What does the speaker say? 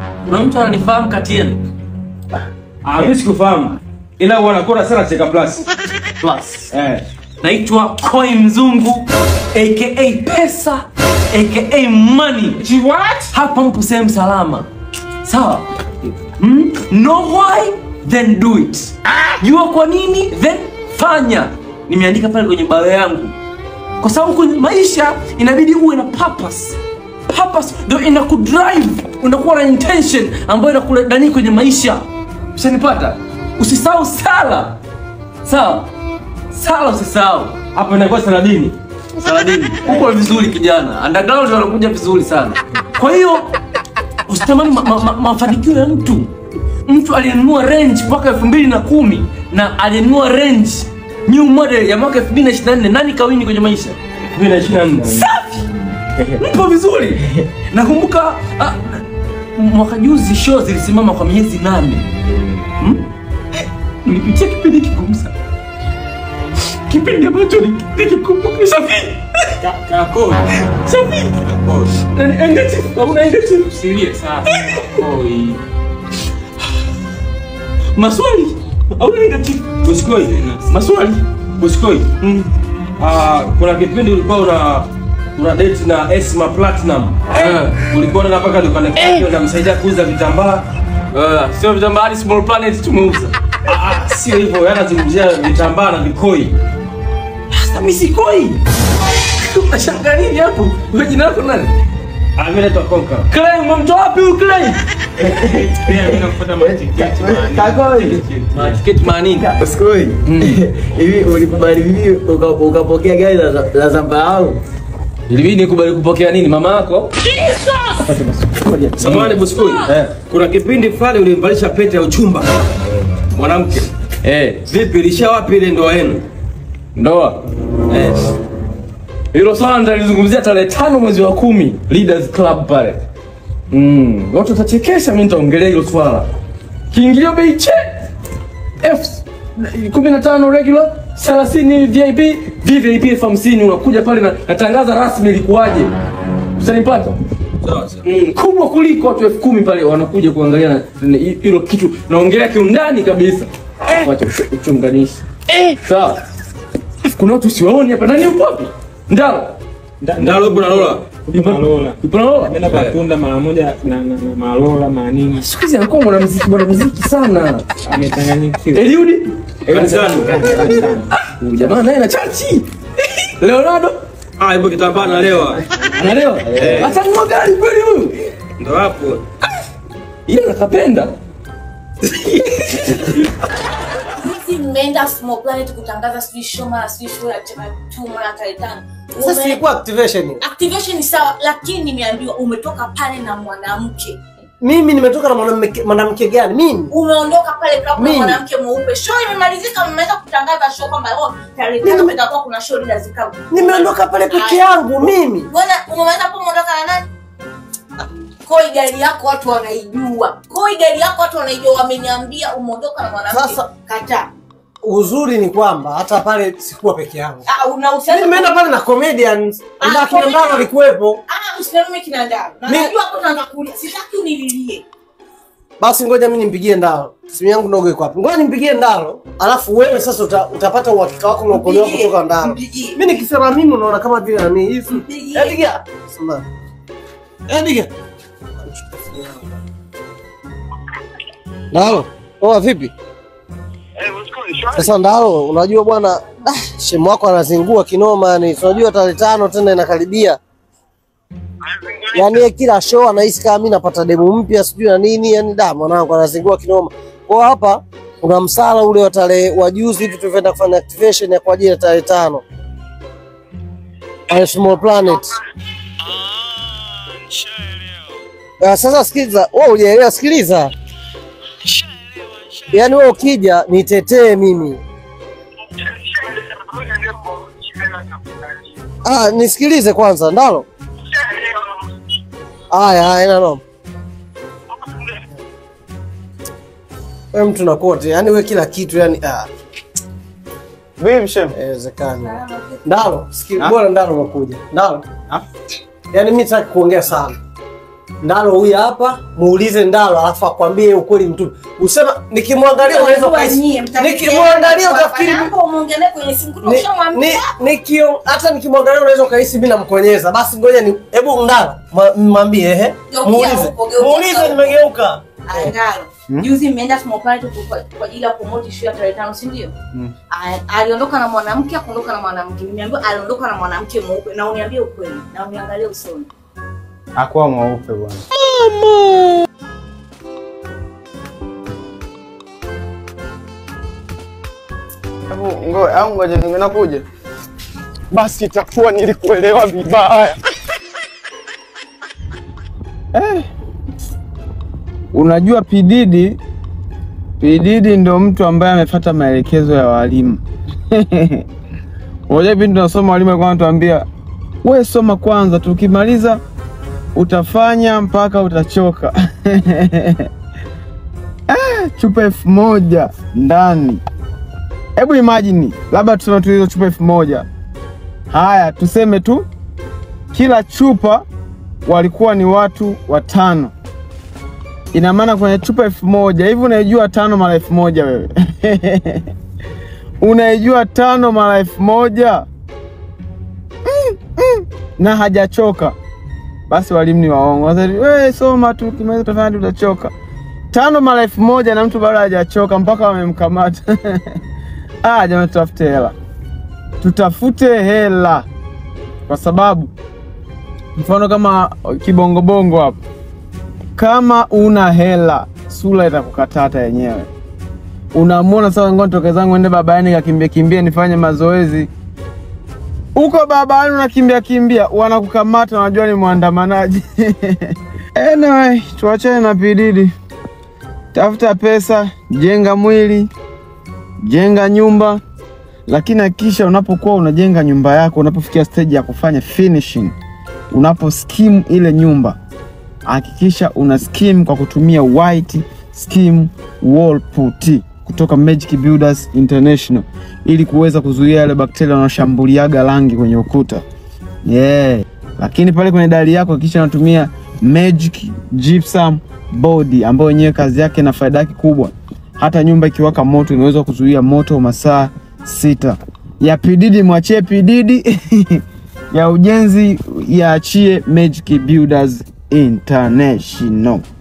Kuna mtu ananifahamu kati yenu? Ah, mimi sikufahamu. Ila wanakora sana Cheka Plus. Plus. Eh. Naitwa Koi Mzungu aka Pesa aka Money. What? Hapa mpo sehemu salama. Sawa? Hmm? Know why? Then do it. Jua kwa nini? Then fanya. Nimeandika pale kwenye bio yangu. Kwa sababu kwenye maisha inabidi uwe na purpose. Purpose ndio inakudrive, unakuwa na intention ambayo inakuleta kwenye maisha. Ushanipata? Usisahau sala. Sawa? Sala usisahau. Hapo inakuwa Saladini. Saladini. Uko vizuri kijana. Underground wanakuja vizuri sana. Kwa hiyo usitamani ma, ma, ma, mafanikio ya mtu. Mtu aliyenunua range mwaka elfu mbili na kumi na aliyenunua range new model ya mwaka elfu mbili na ishirini na nne nani kawini kwenye maisha? 2024. Safi, mpo vizuri. Nakumbuka ah, mwaka juzi show zilisimama kwa miezi nane. Hmm? Eh, Nilipitia kipindi kigumu sana, kipindi ambacho ni- nikikumbuka Safi, Kako. Safi, Kako. nani handkerchief? Hauna handkerchief? Usilie sana. Oi. Maswali hauna handkerchief? Usikoi. Maswali Usikoi. Ah, kuna kipindi ulikuwa una una date na Esma Platinum. Eh. Ulikuwa na mpaka dukani kwake unamsaidia kuuza vitambaa. Eh, sio vitambaa hadi small planet tumeuza. Ah, sio hivyo, yana zungumzia vitambaa na vikoi. Sasa mimi sikoi. Unashangaa nini hapo? Wewe jina lako nani? Ah, mimi naitwa Konka. Clay, umemtoa wapi huyu Clay? Pia mimi nakufuata matiketi. man. Kakoi. Tiketi manini? Usikoi. Hivi ulikubali vipi uka- ukapokea gari la la zambarau? Ilibidi nikubali kupokea nini mama yako? Samahani Buskui. Eh. Kuna kipindi fulani ulimvalisha pete ya uchumba. Mwanamke. Eh, Vipi ilisha wapi ile ndoa yenu? ndoa. Eh. Hilo swala nitalizungumzia tarehe tano mwezi wa kumi Leaders Club pale. Mm, watu watachekesha, mimi nitaongelea hilo swala. Kiingilio bei che F 15 regular 30 VIP VVIP elfu hamsini unakuja pale na natangaza rasmi ilikuwaje. Usanipata? Sawa sawa. Mm, kubwa kuliko watu elfu kumi pale wanakuja kuangalia na- na- hilo kitu naongelea kiundani kabisa wacha uchu- uchunganishi sawa kuna watu siwaoni hapa nani yupo wapi ndalo Ndalo ipo na Lola. Malola. yupo na Lola? Napenda patunda mara moja na na na malola mara nini. siku hizi anakuwa mwanamuziki mwanamuziki sana Amechanganyikiwa. Eliudi Kanisani. huyu jamaa naye na chachi Leonardo Ah, ipo kitambaa na lewa. analewa atanunua gari kweli huyu Ndo hapo. ile nakapenda Sisi mmeenda Small Planet kutangaza sijui show mara sijui show ya chama tu mara tarehe tano. Sasa Ume- ilikuwa activation. activation ni sawa, lakini nimeambiwa umetoka pale na mwanamke, Mimi nimetoka na mwanamke mwanamke gani? Mimi. umeondoka pale kwa Mimi. mwanamke mweupe. Show imemalizika, mmeweza kutangaza show kwamba oh, tarehe tano kutakuwa kuna show Leaders Club. Nimeondoka pale peke yangu mimi. Mbona umeweza hapo umeondoka na nani? Koi gari yako watu wanaijua. Koi gari yako watu wanaijua, wameniambia umeondoka na mwanamke. Sasa- kataa. Uzuri ni kwamba hata pale sikuwa peke yangu. Ah, unahusiana Mimi nimeenda pale na comedians. Ah, Ila kina comedian. Ndaro alikuwepo. Ah, usimame kinandaro. Na Mi- najua hapo naanza kulia. Sitaki unililie. Basi ngoja mimi nimpigie Ndaro. Simu yangu ndogo iko hapo. Ngoja nimpigie Ndaro. Alafu wewe sasa uta, utapata uhakika wako na ukolewa Mpigie. kutoka Ndaro. Mpigie. Mimi nikisema mimi unaona kama vile nani hivi. Mpigie. Eh diga. Sema. Eh diga. Ndaro. Oh vipi? Sasa Ndaro, unajua bwana, ah, shemu wako anazingua kinoma yani. Unajua tarehe tano tena inakaribia. Yaani yeye kila show anahisi kama mimi napata demu mpya sijui na nini, yani da mwanangu anazingua kinoma. Kwa hapa kuna msala ule wa tarehe wa juzi hivi tulivyoenda kufanya activation ya kwa ajili ya tarehe tano. Pale Small Planet. Uh, sasa sikiliza, wewe hujaelewa, sikiliza. Yaani wewe ukija nitetee mimi. Ah, nisikilize kwanza, Ndalo. Haya, haya, ina noma. Wewe mtu na kote, yani wewe kila kitu yani ah, Vipi shem? haiwezekani. Ndalo, sikiliza, bora Ndalo umekuja. Ndalo. Ah? Yaani mimi sitaki kuongea sana. Ndalo huyu hapa, muulize Ndalo alafu akwambie ukweli mtu. Usema nikimwangalia unaweza ukahisi. Nikimwangalia utafikiri umeongea naye kwenye simu kutoka ni, ushamwambia. ni, nikio hata nikimwangalia unaweza ukahisi mimi namkonyeza. Basi ngoja ni hebu Ndalo ma- mwambie ehe. Geukia Muulize. huko, geukia Muulize huko. nimegeuka. Angalo. Juzi mmeenda small party kwa kwa ajili ya promote issue ya tarehe tano, si ndio? A- Aliondoka na mwanamke, akaondoka na mwanamke. Nimeambiwa aliondoka na mwanamke mweupe na uniambie ukweli na uniangalie usoni. Hakuwa mweupe bwana. Hebu ngoja au ngoja nakuja. Basi itakuwa nilikuelewa vibaya. Eh. Unajua Pididi Pididi ndo mtu ambaye amefuata maelekezo ya walimu. Unajua pindi tunasoma walimu walikuwa wanatuambia we soma kwanza, tukimaliza utafanya mpaka utachoka. Ah, chupa elfu moja ndani. Hebu imagine, labda tuseme tu hizo chupa elfu moja. Haya, tuseme tu kila chupa walikuwa ni watu watano. Ina maana kwenye chupa elfu moja hivi, unaijua tano mara elfu moja wewe? unaijua tano mara elfu moja mm, mm. na hajachoka basi walimu ni waongo. Wasema, wewe soma tu, ukimaliza utafanya hadi utachoka. Tano mara elfu moja na mtu bado hajachoka mpaka wamemkamata. Ah, jamani, tutafute hela, tutafute hela, kwa sababu mfano kama kibongobongo hapo, kama una hela sura itakukatata yenyewe. Unamwona sasa, ngoja nitoke zangu ende babayani kakimbia kimbia nifanye mazoezi uko barabarani unakimbia kimbia, wanakukamata, wanajua ni mwandamanaji. Anyway, tuachane na Pididi. Tafuta pesa, jenga mwili, jenga nyumba, lakini hakikisha unapokuwa unajenga nyumba yako, unapofikia stage ya kufanya finishing, unapo skim ile nyumba, hakikisha una skim kwa kutumia white skim wall putty kutoka Magic Builders International ili kuweza kuzuia yale bakteria wanaoshambuliaga rangi kwenye ukuta. Yeah. Lakini pale kwenye dari yako hakikisha unatumia Magic Gypsum Board ambayo yenyewe kazi yake na faida yake kubwa. Hata nyumba ikiwaka moto inaweza kuzuia moto masaa sita. Ya Pididi mwachie Pididi. ya ujenzi yaachie Magic Builders International.